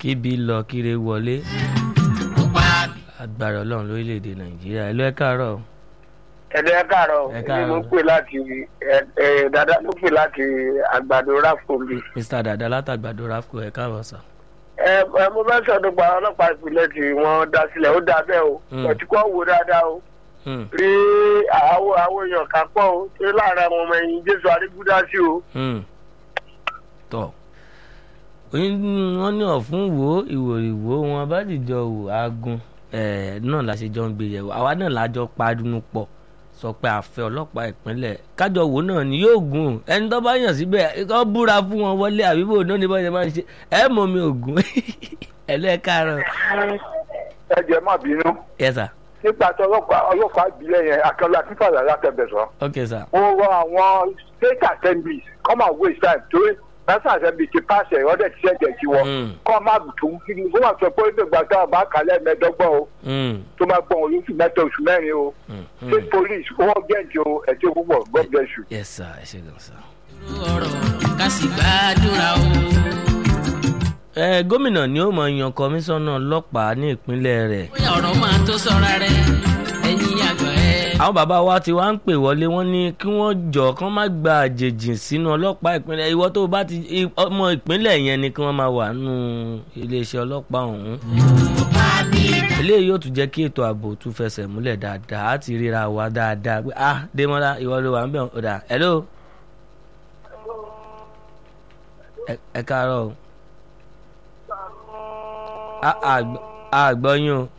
kíbi lọ kíre wọlé agbára ọlọ́run lórílẹ̀‐èdè nàìjíríà ẹ lọ ẹ káàárọ̀ ẹ̀dẹ̀ ẹ káàárọ̀ Ẹ èmi káàárọ̀. ló pè láti ẹ- ẹ, dada ló pè láti àgbàdo ráfòmbi. mr dada látàgbàdo rafco ẹ káàárọ̀ sà. ẹ ẹ mo fẹ́ sọ̀dọ̀ pa ọlọ́pàá ìpínlẹ̀ tí wọ́n dá sílẹ̀ ó dá bẹ́ẹ̀ o Mm. ẹtí kọ́ wo dáadáa o Hmm, rí àwọn àwọn èèyàn kan pọ̀ o ṣé láàárín àwọn ọmọ ẹ̀yìn jésù arígbúdá sí o. hmm. tọ́ wọ́n ní ọ̀fun wo ìwòrìwò wọn bá dìjọ wò ágùn ẹ̀ náà la ṣe jọ ń gbé yẹ̀wò àwa náà la jọ padùnú pọ̀ sọ pé àfẹ́ ọlọ́pàá ìpínlẹ̀ kájọ wò náà ni yóò gùn ẹni tó bá yàn síbẹ̀ kó búra fún wọn wọlé àbíbò náà ní bọ́ọ̀ṣẹ̀ máa ń ṣe ẹ̀ mọ̀ mi ògùn ẹ̀ lọ́ ẹ̀ káàárọ̀ ẹ jẹ́ má bínú yes sir nípa tí ọlọ́pàá ọlọ́pàá ìbílẹ̀ yẹn akẹ́lẹ́ akínfàlà látẹ̀bẹ̀sọ. ok sir mo rọ àwọn state assemblies come and waste time torí national assembly ti pàṣẹ ìrọ́dẹ̀ ti ṣẹ̀jẹ̀ sí wọn Mm. kọ́ má tún kí ni kó má sọ pé ìgbà tá a bá kálẹ̀ mẹ́ẹ̀ẹ́dọ́gbọ̀n o Hmm, tó máa gbọ́n olóṣù mẹ́ta oṣù mẹ́rin o hmm, hmm. state police owó gẹ̀ǹtì o ẹ̀tí púpọ̀ god bless you. yes sir ẹ ṣe gan sir. ọ̀rọ̀ ká sì gbàdúrà o. ẹ gómìnà ni ó mọ yan kọmíṣánná ọlọ́pàá ní ìpínlẹ̀ rẹ̀ bóyá ọ̀rọ̀ máa tó sọ́ra rẹ̀ ẹ̀yin àgbà ẹ̀. àwọn bàbá wa ti wá ń pè wọlé wọn ní kí wọ́n jọ kán má gba àjèjì sínú ọlọ́pàá ìpínlẹ̀ ìwọ tó bá ti i- ọmọ ìpínlẹ̀ yẹn ni kí wọ́n máa wà nù iléeṣẹ́ ọlọ́pàá ọ̀hún. eléyìí yóò tún jẹ́ kí ètò ààbò tún fẹsẹ̀ múlẹ̀ dáadáa á ti ríra wa dáadáa pé ah Démọ́lá ìwọ ló wà ń bẹ̀ ọ̀dà hello. ẹ ẹ káàárọ̀ o. a- àgbọ̀- àgbọ̀yìn o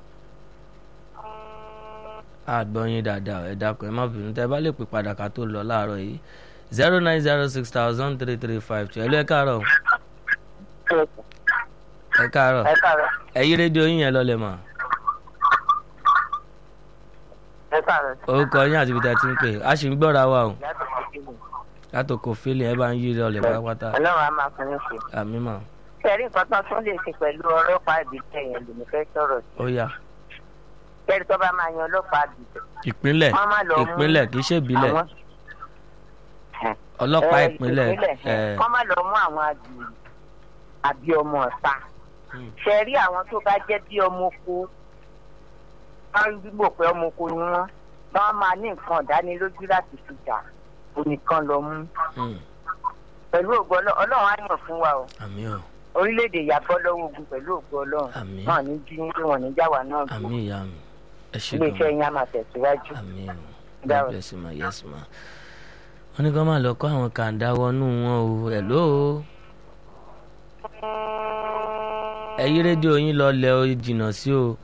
àgbọ̀yìn dáadáa ẹ dákun ẹ má bínú tẹ bá lè pè padà ká tó lọ láàárọ̀ yìí zero nine zero six thousand three three five two ẹ lọ ẹ káàárọ̀ ẹ káàárọ̀ ẹ káàárọ̀ ẹ yí rédíò yín yẹn lọlẹ̀ mọ́ ẹ káàárọ̀ orúkọ yín àti ibi tẹ́ ti ń pè á sì ń gbọ́ra wa o látòkò fílẹ̀ ẹ bá ń yí lọlẹ̀ pátápátá ọlọ́run á máa fún yín ṣe. àmì mà kẹrí nǹkan tó tún lè ṣe pẹ̀lú ọlọ́pàá ìbílẹ̀ yẹn lèmi fẹ́ sọ̀rọ̀ sí. ó yá kẹrí tó bá máa yan ọlọ́pàá ìbílẹ̀. ìpínlẹ̀ wọ́n máa lọ mú ìpínlẹ̀ kì í ṣe ìbílẹ̀ àwọn- ọlọ́pàá ẹ, ìpínlẹ̀ ẹ wọ́n máa lọ mú àwọn àgbèrè àbí ọmọ ọ̀sà. Hmm. ṣẹ̀rí àwọn tó bá jẹ́ bí ọmọ oko wọ́n rí gbígbò pé ọmọ oko ni wọ́n wọ́n máa ní nǹkan ìdánilójú láti fi jà onìkan lọ mú. hmm, pẹ̀lú ògo Ọlọ́- ọlọ́run á yàn fún wa o àmì ọ̀ orílẹ̀-èdè ìyàbọ̀ lọ́wọ́ ogun pẹ̀lú ògo ọlọ́run àmì náà ní jí ní wọn ní jáwá náà gbé àmì ìyá mi ẹ ṣe ilé gan iṣẹ́ yín á máa tẹ̀síwájú. àmì ọ̀ Dáwọ̀. God bless you ma yes ma wọ́n ní kó máa lọ kó àwọn kàńdá wọnú wọn o hello ẹ yí rédíò yín lọ lẹ o jìnnà sí o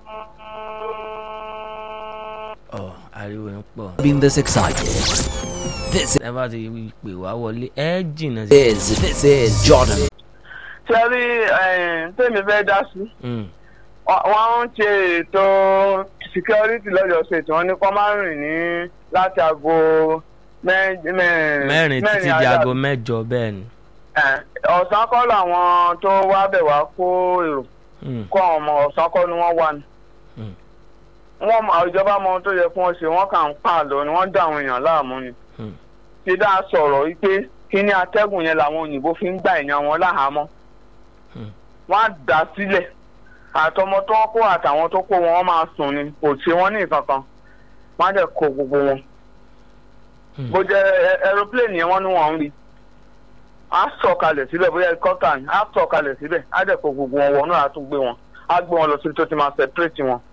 ọ ariwo ń pọ̀ been this excited. This ẹ bá ti pè wá wọlé ẹ jìnnà sí. is this is Jordan. ṣe rí tèmi fẹ́ dá sí Mm, wọ́n ń ṣe ètò security lọ́jọ́ ṣètò wọn ní kọ́ máa ń rìn ní láti aago mẹ́rin títí di aago mẹ́jọ bẹ́ẹ̀ ni. ọ̀sán kọ́ làwọn tó wá bẹ̀ wá kó èrò Mm, kó àwọn ọmọ ọ̀sán kọ́ ni wọ́n wà ní. Mm. wọ́n mọ ìjọba mọ ohun tó yẹ kí wọ́n ṣe wọ́n kà ń pààlọ́ ni wọ́n dá àwọn èèyàn láàmú ni. Mm. ti dá sọ̀rọ̀ wípé kí ní atẹ́gùn yẹn làwọn òyìnbó fi ń gbà èèyàn wọn láhàámọ́. Mm. wọ́n á dà sílẹ̀ àtọmọ tó kó àtàwọn tó kó wọn wọ́n máa sùn ni kò ṣe wọ́n ní ìkankan wọ́n á dẹ̀ kó gbogbo wọn. Mm. bó jẹ́ ẹ- aeroplane yẹn wọ́n ní wọ́n ń rí á sọ̀kalẹ̀ síbẹ̀ bóyá helicopter ni á sọ̀kalẹ̀ síbẹ̀ á dẹ̀ kó gbogbo wọn wọnú àtúgbé wọn á gbé wọn lọ síbi tó ti máa separate wọn